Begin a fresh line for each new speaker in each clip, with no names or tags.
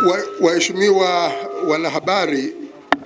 Waheshimiwa wanahabari,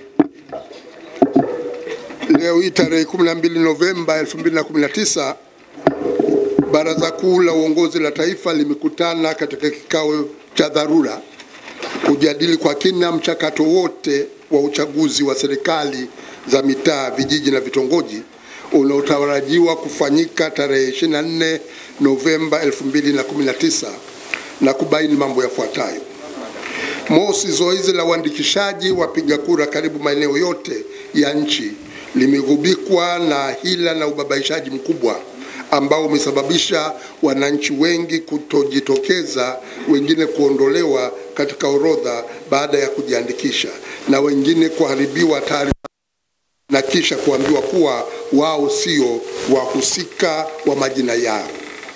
leo hii tarehe 12 Novemba 2019 Baraza Kuu la Uongozi la Taifa limekutana katika kikao cha dharura kujadili kwa kina mchakato wote wa uchaguzi wa serikali za mitaa, vijiji na vitongoji unaotarajiwa kufanyika tarehe 24 Novemba 2019 na kubaini mambo yafuatayo. Mosi, zoezi la uandikishaji wapiga kura karibu maeneo yote ya nchi limegubikwa na hila na ubabaishaji mkubwa ambao umesababisha wananchi wengi kutojitokeza, wengine kuondolewa katika orodha baada ya kujiandikisha na wengine kuharibiwa taarifa na kisha kuambiwa kuwa wao sio wahusika wa majina yao.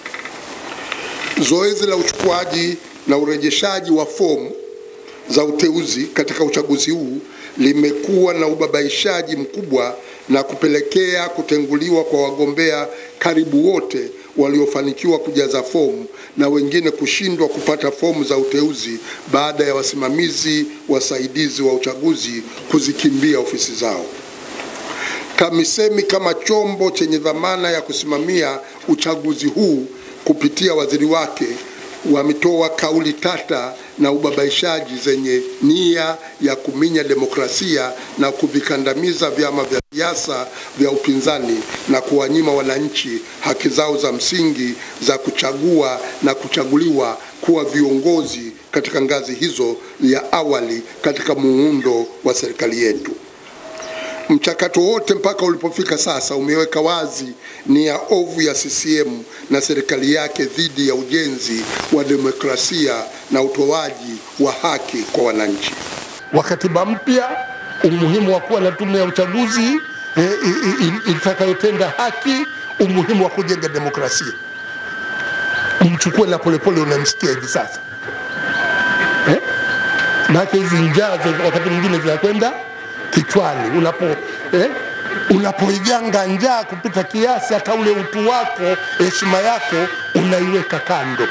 Zoezi la uchukuaji na urejeshaji wa fomu za uteuzi katika uchaguzi huu limekuwa na ubabaishaji mkubwa na kupelekea kutenguliwa kwa wagombea karibu wote waliofanikiwa kujaza fomu na wengine kushindwa kupata fomu za uteuzi baada ya wasimamizi wasaidizi wa uchaguzi kuzikimbia ofisi zao. TAMISEMI kama chombo chenye dhamana ya kusimamia uchaguzi huu kupitia waziri wake wametoa kauli tata na ubabaishaji zenye nia ya kuminya demokrasia na kuvikandamiza vyama vya siasa vya upinzani na kuwanyima wananchi haki zao za msingi za kuchagua na kuchaguliwa kuwa viongozi katika ngazi hizo ya awali katika muundo wa serikali yetu. Mchakato wote mpaka ulipofika sasa umeweka wazi nia ovu ya CCM na serikali yake dhidi ya ujenzi wa demokrasia na utoaji wa haki kwa wananchi.
wa katiba mpya, umuhimu wa kuwa na tume ya uchaguzi e, itakayotenda haki, umuhimu wa kujenga demokrasia. Mchukue na Polepole, unamsikia hivi sasa eh? Maana hizi njaa wakati mwingine zinakwenda kichwani unapo eh, unapoiganga njaa kupita kiasi, hata ule utu wako, heshima yako unaiweka kando.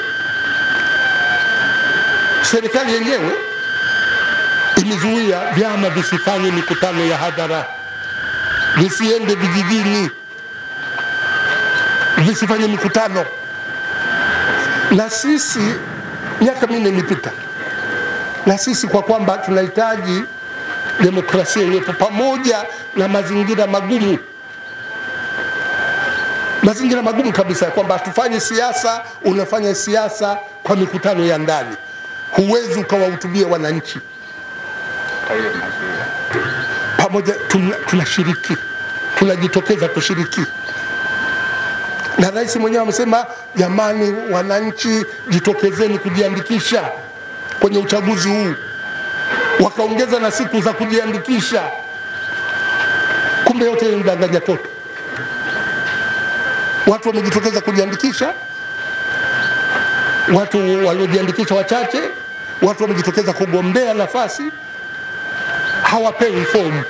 Serikali yenyewe imezuia vyama visifanye mikutano ya hadhara, visiende vijijini, visifanye mikutano. Na sisi miaka minne imepita, na sisi kwa kwamba tunahitaji demokrasia iliyopo pamoja na mazingira magumu, mazingira magumu kabisa, kwamba hatufanye siasa. Unafanya siasa kwa mikutano ya ndani, huwezi ukawahutubia wananchi pamoja. Tunashiriki, tuna tunajitokeza kushiriki, na rais mwenyewe amesema, jamani, wananchi jitokezeni kujiandikisha kwenye uchaguzi huu wakaongeza na siku za kujiandikisha. Kumbe yote ni mdanganya toto. Watu wamejitokeza kujiandikisha, watu waliojiandikisha wachache, watu wamejitokeza kugombea nafasi, hawapewi fomu.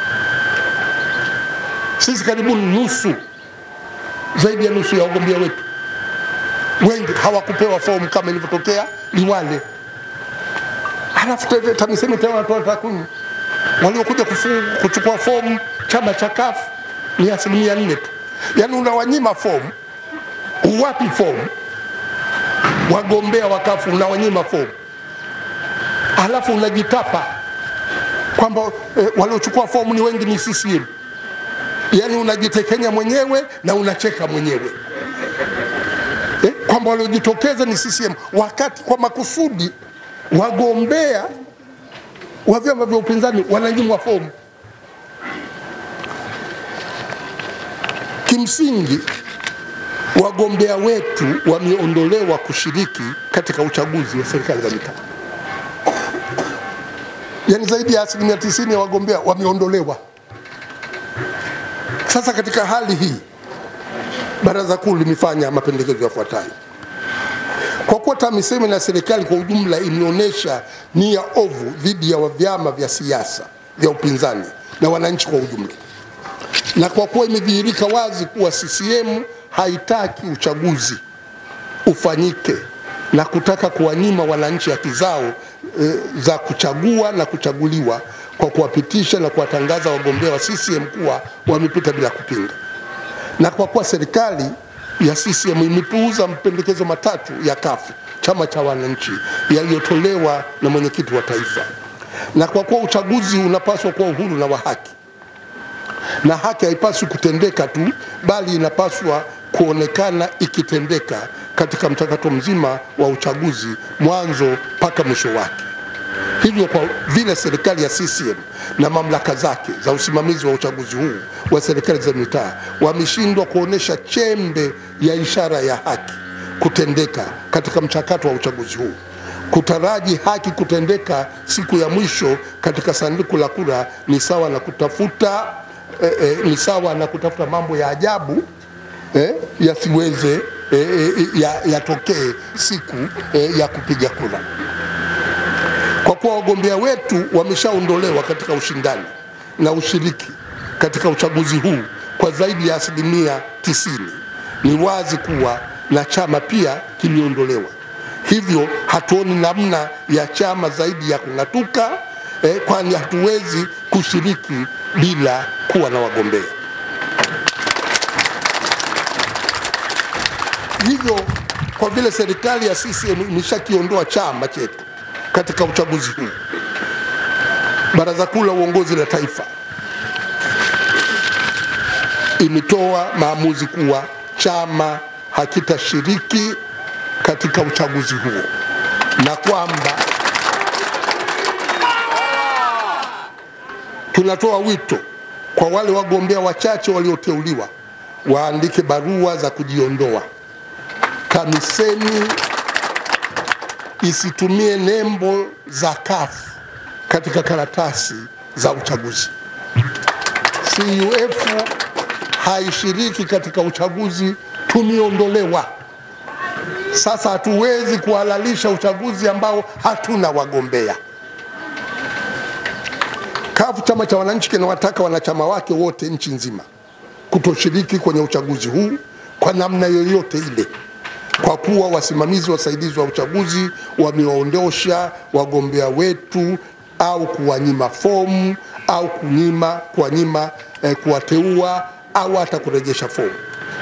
Sisi karibu nusu, zaidi ya nusu ya wagombea wetu wengi hawakupewa fomu kama ilivyotokea Liwale. Halafu TAMISEMI tena wanatoa takwimu, waliokuja kuchukua fomu chama cha CUF ni asilimia nne tu. Yaani unawanyima fomu, uwapi fomu wagombea wa CUF, unawanyima fomu, halafu unajitapa kwamba eh, waliochukua fomu ni wengi ni CCM. Yaani unajitekenya mwenyewe na unacheka mwenyewe eh, kwamba waliojitokeza ni CCM wakati kwa makusudi wagombea wa vyama vya upinzani wananyimwa fomu. Kimsingi, wagombea wetu wameondolewa kushiriki katika uchaguzi wa serikali za mitaa, yaani zaidi ya asilimia tisini ya wagombea wameondolewa. Sasa katika hali hii, Baraza Kuu limefanya mapendekezo yafuatayo. Kwa kuwa TAMISEMI na serikali kwa ujumla imeonyesha nia ovu dhidi ya vyama vya siasa vya upinzani na wananchi kwa ujumla, na kwa kuwa imedhihirika wazi kuwa CCM haitaki uchaguzi ufanyike na kutaka kuwanyima wananchi haki zao e, za kuchagua na kuchaguliwa kwa kuwapitisha na kuwatangaza wagombea wa CCM kuwa wamepita bila kupinga, na kwa kuwa serikali ya CCM imepuuza mapendekezo matatu ya kafu chama cha wananchi yaliyotolewa na mwenyekiti wa taifa, na kwa kuwa uchaguzi unapaswa kuwa uhuru na wa haki, na haki haipaswi kutendeka tu, bali inapaswa kuonekana ikitendeka katika mchakato mzima wa uchaguzi mwanzo mpaka mwisho wake. Hivyo kwa vile serikali ya CCM na mamlaka zake za usimamizi wa uchaguzi huu wa serikali za mitaa wameshindwa kuonesha chembe ya ishara ya haki kutendeka katika mchakato wa uchaguzi huu, kutaraji haki kutendeka siku ya mwisho katika sanduku la kura ni sawa na kutafuta eh, eh, ni sawa na kutafuta mambo ya ajabu eh, yasiweze eh, eh, ya- yatokee siku eh, ya kupiga kura kwa kuwa wagombea wetu wameshaondolewa katika ushindani na ushiriki katika uchaguzi huu kwa zaidi ya asilimia tisini, ni wazi kuwa na chama pia kimeondolewa. Hivyo hatuoni namna ya chama zaidi ya kung'atuka eh, kwani hatuwezi kushiriki bila kuwa na wagombea. Hivyo kwa vile serikali ya CCM imeshakiondoa chama chetu katika uchaguzi huu, Baraza Kuu la Uongozi la Taifa imetoa maamuzi kuwa chama hakitashiriki katika uchaguzi huo na kwamba tunatoa wito kwa wale wagombea wachache walioteuliwa waandike barua za kujiondoa. Kamiseni isitumie nembo za kafu katika karatasi za uchaguzi. CUF haishiriki katika uchaguzi, tumeondolewa. Sasa hatuwezi kuhalalisha uchaguzi ambao hatuna wagombea. CUF, chama cha wananchi, kinawataka wanachama wake wote nchi nzima kutoshiriki kwenye uchaguzi huu kwa namna yoyote ile, kwa kuwa wasimamizi wasaidizi wa uchaguzi wamewaondosha wagombea wetu au kuwanyima fomu au kunyima kuwanyima eh, kuwateua au hata kurejesha fomu,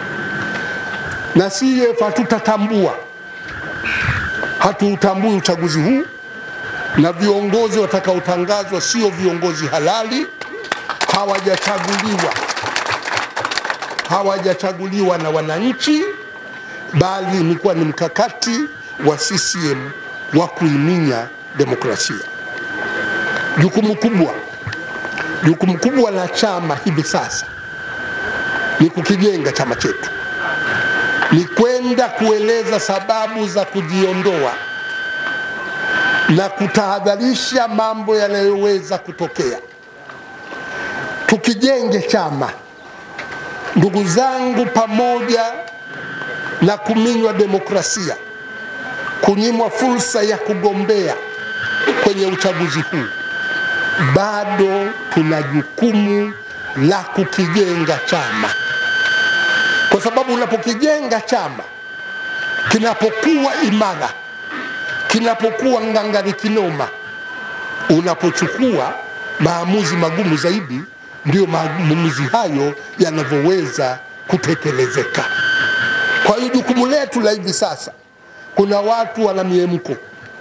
na CUF hatutatambua hatuutambui uchaguzi huu na viongozi watakaotangazwa sio viongozi halali, hawajachaguliwa hawajachaguliwa na wananchi, bali imekuwa ni mkakati wa CCM wa kuiminya demokrasia. Jukumu kubwa jukumu kubwa la chama hivi sasa ni kukijenga chama chetu, ni kwenda kueleza sababu za kujiondoa na kutahadharisha mambo yanayoweza kutokea. Tukijenge chama, ndugu zangu, pamoja na kuminywa demokrasia, kunyimwa fursa ya kugombea kwenye uchaguzi huu, bado tuna jukumu la kukijenga chama, kwa sababu unapokijenga chama kinapokuwa imara, kinapokuwa ngangari kinoma, unapochukua maamuzi magumu zaidi, ndio maamuzi hayo yanavyoweza kutekelezeka. Kwa hiyo jukumu letu la hivi sasa, kuna watu wana miemko,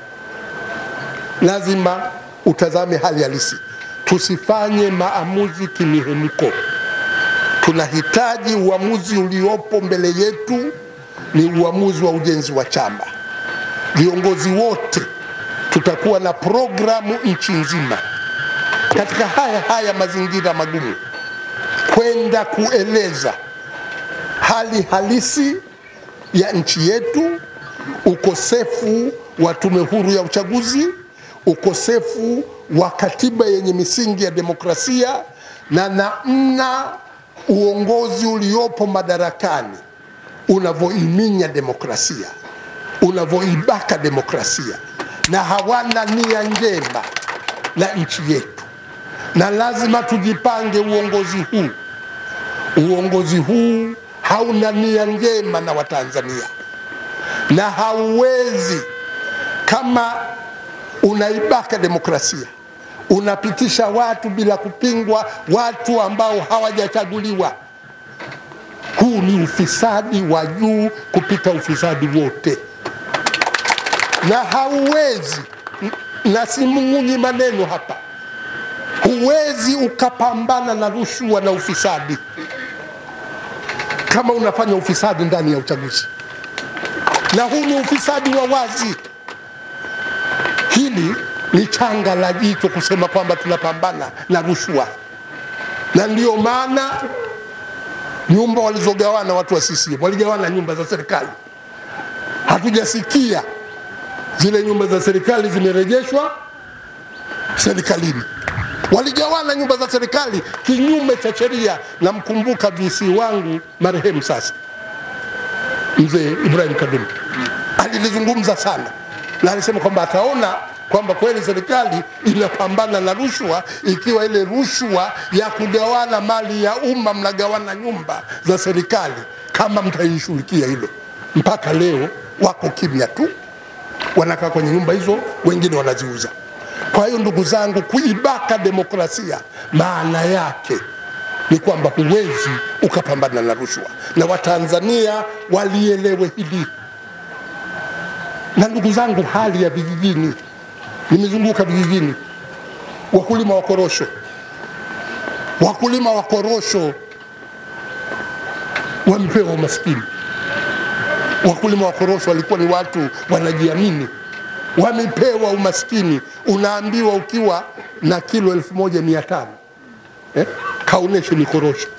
lazima utazame hali halisi, tusifanye maamuzi kimihemko. Tunahitaji uamuzi uliopo mbele yetu ni uamuzi wa ujenzi wa chama. Viongozi wote tutakuwa na programu nchi nzima katika haya haya mazingira magumu, kwenda kueleza hali halisi ya nchi yetu, ukosefu wa tume huru ya uchaguzi, ukosefu wa katiba yenye misingi ya demokrasia na namna uongozi uliopo madarakani unavyoiminya demokrasia, unavyoibaka demokrasia, na hawana nia njema na nchi yetu, na lazima tujipange. Uongozi huu uongozi huu hauna nia njema na Watanzania, na hauwezi kama unaibaka demokrasia, unapitisha watu bila kupingwa, watu ambao hawajachaguliwa. Huu ni ufisadi wa juu kupita ufisadi wote, na hauwezi, na simung'unyi maneno hapa, huwezi ukapambana na rushwa na ufisadi kama unafanya ufisadi ndani ya uchaguzi, na huu ni ufisadi wa wazi. Hili ni changa la jicho kusema kwamba tunapambana na rushwa, na ndio maana nyumba walizogawana watu wa CCM waligawana nyumba za serikali. Hatujasikia zile nyumba za serikali zimerejeshwa serikalini. Waligawana nyumba za serikali kinyume cha sheria. Namkumbuka VC wangu marehemu sasa mzee Ibrahim Kadum alilizungumza sana, na alisema kwamba ataona kwamba kweli serikali inapambana na rushwa ikiwa ile rushwa ya kugawana mali ya umma, mnagawana nyumba za serikali, kama mtaishughulikia hilo. Mpaka leo wako kimya tu, wanakaa kwenye nyumba hizo, wengine wanaziuza. Kwa hiyo ndugu zangu, kuibaka demokrasia maana yake ni kwamba huwezi ukapambana na rushwa, na Watanzania walielewe hili. Na ndugu zangu, hali ya vijijini, nimezunguka vijijini, wakulima wa korosho, wakulima wa korosho wamepewa umaskini. Wakulima wa korosho walikuwa ni watu wanajiamini, wamepewa umaskini. Unaambiwa ukiwa na kilo elfu moja mia tano eh, kaoneshe ni korosho.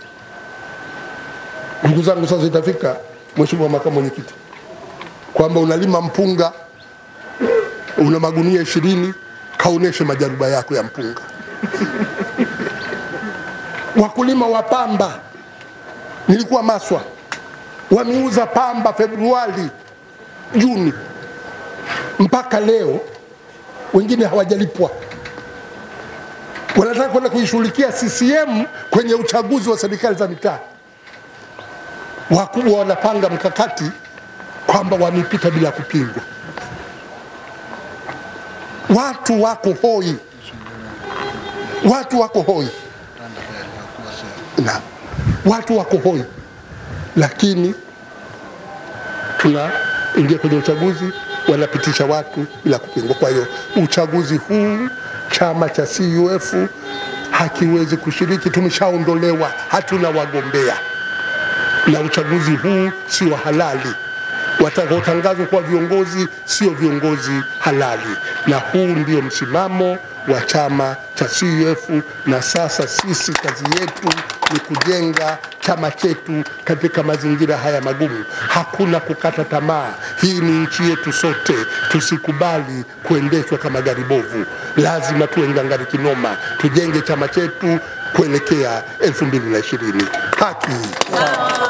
Ndugu zangu, sasa itafika, Mheshimiwa Makamu Mwenyekiti, kwamba unalima mpunga una magunia ishirini, kaoneshe majaruba yako ya mpunga. Wakulima wa pamba, nilikuwa Maswa, wameuza pamba Februari, Juni mpaka leo, wengine hawajalipwa. Wanataka kwenda kuishughulikia CCM kwenye uchaguzi wa serikali za mitaa. Wakubwa wanapanga mkakati kwamba wamepita bila kupingwa. Watu wako hoi, watu wako hoi na watu wako hoi, lakini tunaingia kwenye uchaguzi, wanapitisha watu bila kupingwa. Kwa hiyo uchaguzi huu chama cha CUF hakiwezi kushiriki, tumeshaondolewa, hatuna wagombea, na uchaguzi huu sio halali. Watakaotangazwa kuwa viongozi sio viongozi halali, na huu ndio msimamo wa chama cha CUF. Na sasa sisi kazi yetu ni kujenga chama chetu katika mazingira haya magumu. Hakuna kukata tamaa. Hii ni nchi yetu sote, tusikubali kuendeshwa kama gari bovu. Lazima tuwe ngangari kinoma, tujenge chama chetu kuelekea 2020. Haki